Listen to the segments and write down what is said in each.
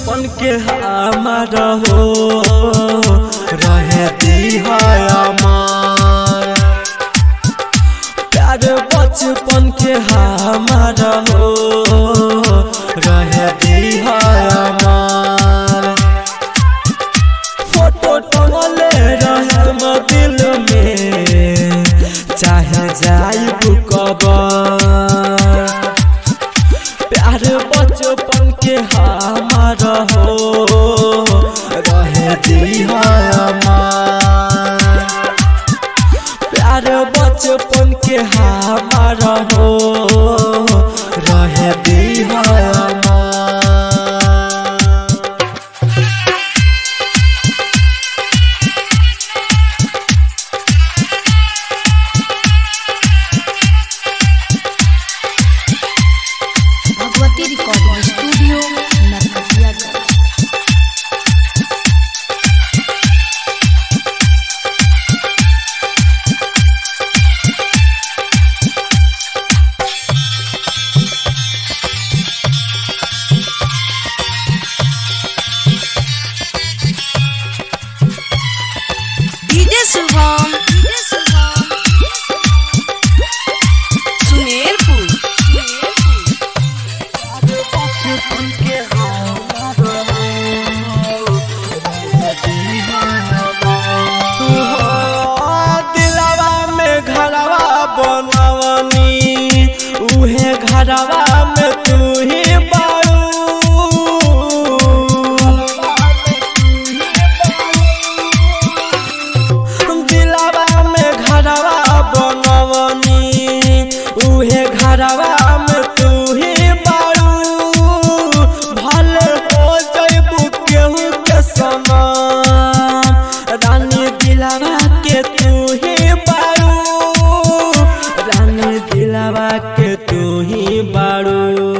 बचपन के हमार हो रहे हमार प्यार बचपन के हमार हो रहे हमार फोटो टंगले रहम दिल में चाहे जाइब कबर प्यार बचपन के हमार हो रहे हमार प्यार बचपन के हमार हो रहे हमार Bhagwati recording studio Narkatiaganj DJ Shubham Sumerpur दिलवा में घरवा बनवनी उहे घरवा में तू ही बारू दिलवा में घरवा बनवनी उहे घरवा में तू ही बारू भले हो जइबू केहू के समान रानी दिलवा के तू ही बारू रानी दिलवा के तू ही बारू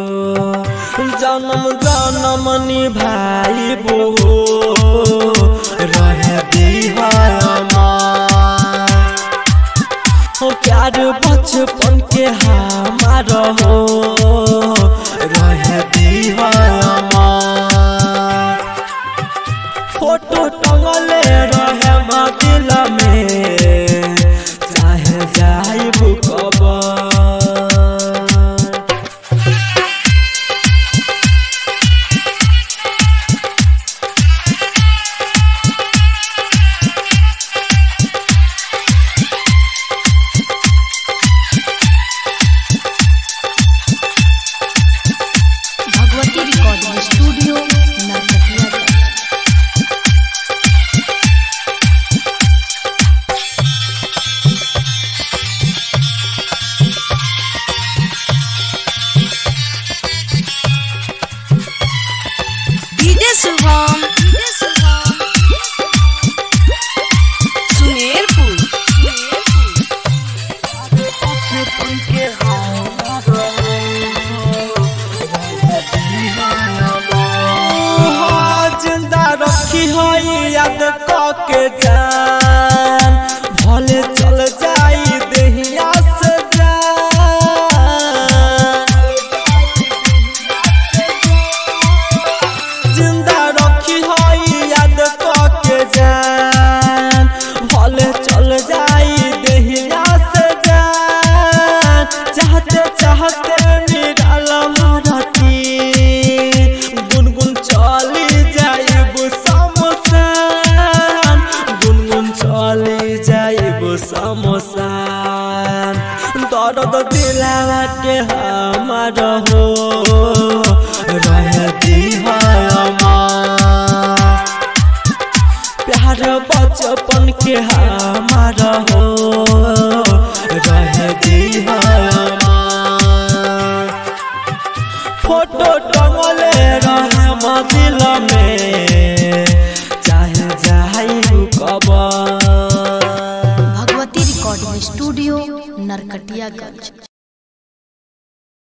जन्म जन्म निभाई बो रहे हमार हो प्यार बचपन के हमार हो रहे हमार फोटो टंगले रहे दिल में चाहे जाइब कबर Bhagwati recording studio Narkatiaganj DJ Shubham Sumerpur जिंदा रखी है याद के जान भले चल जाई देहिया से जान जिंदा रखी है याद के जान भले चल जाई देहिया से जान चाहते चाहते निराल मारती गुनगुन चली जाइब समसान गुनगुन चली जाइब समसान दर्द दिलावा के हमार हो रहती हमार प्यार बचपन के हमार हो रहे हमार फोटो टंगले रहे दिल में चाहे जाई कबर भगवती रिकॉर्डिंग स्टूडियो नरकटियागंज